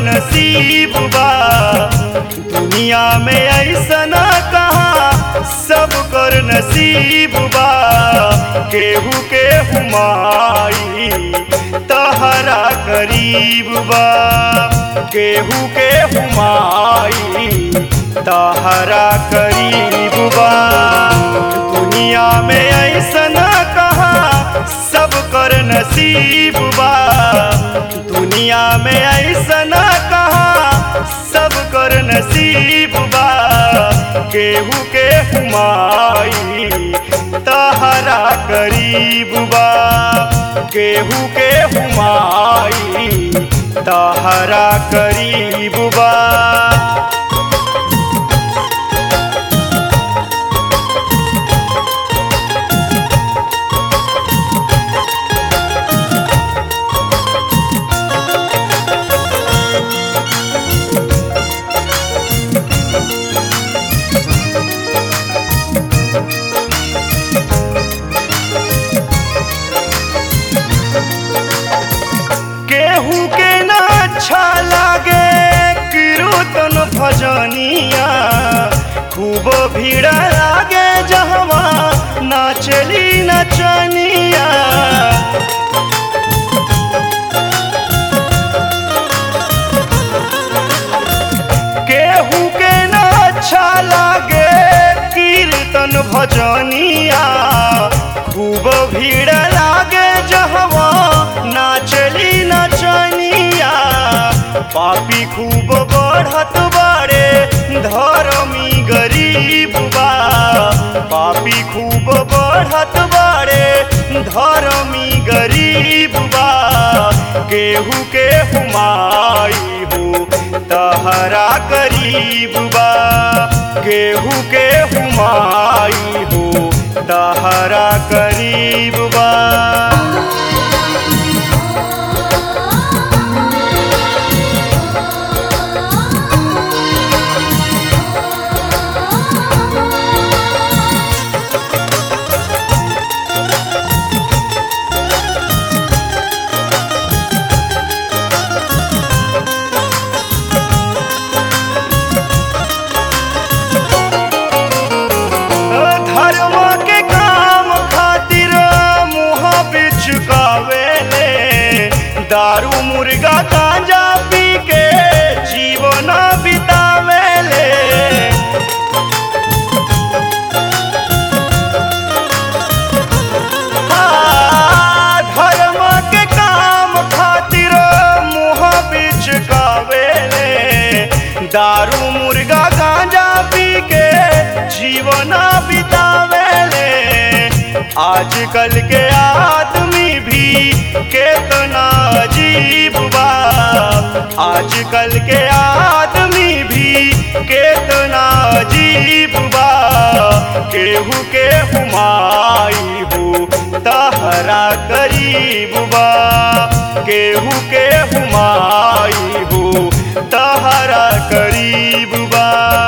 नसीब बा दुनिया में ऐसन कहा सब कर नसीब बा केहू के हुमाई तहरा करीब बा केहू के हुमाई तहरा करीब बा दुनिया में ऐसन कहा सब कर नसीब बा दुनिया में ऐसन कहा सब कर नसीब बा केहू के हुमाई तहरा करीब बा केहू के हुमाई तहरा करीब बा केहू के ना अच्छा लागे कीर्तन भजनिया खूब भीड़ लागे जहवा नाचली नचनिया केहू के ना अच्छा लागे कीर्तन भजनिया खूब भीड़ लागे जहवा नाचली नचनिया पापी खूब बढ़त बाड़े धर्मी गरीब बा पापी खूब बढ़त बाड़े धर्मी गरीब बा केहू के हुमाई हो तहरा करीब बा केहू के हुमाई हो तहरा करीब बा धर्म के काम खातिर मुँह बिचकावेले दारू मुर्गा गांजा पी के जीवन बितावेले हाँ, धर्म के काम खातिर मुँह बिचकावेले दारू मुर्गा गांजा पी के जीवन बितावेले आजकल के आदमी भी केतना अजीब बा आजकल के आदमी भी केतना अजीब बा केहू के हुमाई हो तहरा करीब बा केहू के हुमाई हो तहरा करीब बा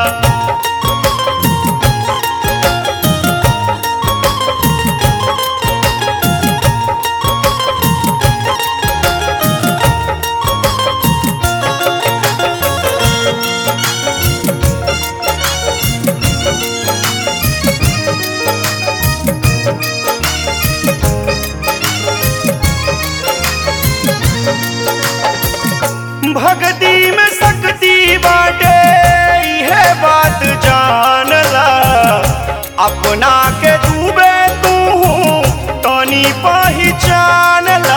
भक्ति में शक्ति बाटे यह बात जानला अपना के डूबे तू तनी पहचानला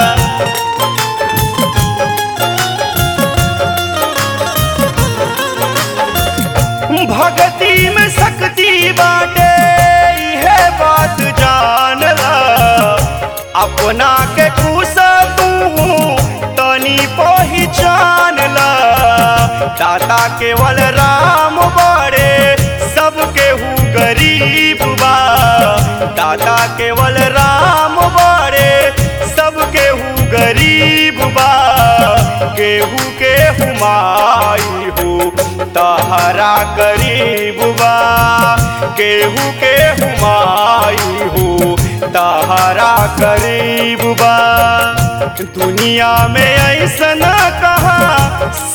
भक्ति में शक्ति बाटे यह बात जानला अपना के खुश तू तनी पहचान ला दाता केवल राम बड़े सबके हु गरीब बा दाता केवल राम बड़े सबके हु गरीब बा केहू के हुमाई हो तहरा करीब बा केहू के हुमाई हो तहरा करीब बा दुनिया में ऐसन कहा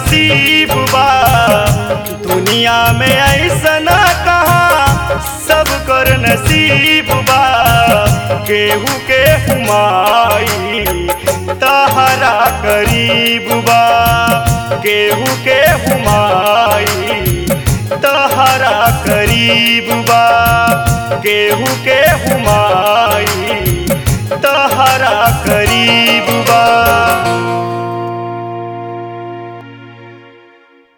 नसीब बा दुनिया में ऐसा न कहा सब कर नसीब बा केहू के हुमाई तहरा करीब बा केहू के हुमाई तहरा करीब बा केहू के हुमाई तहरा करीब बा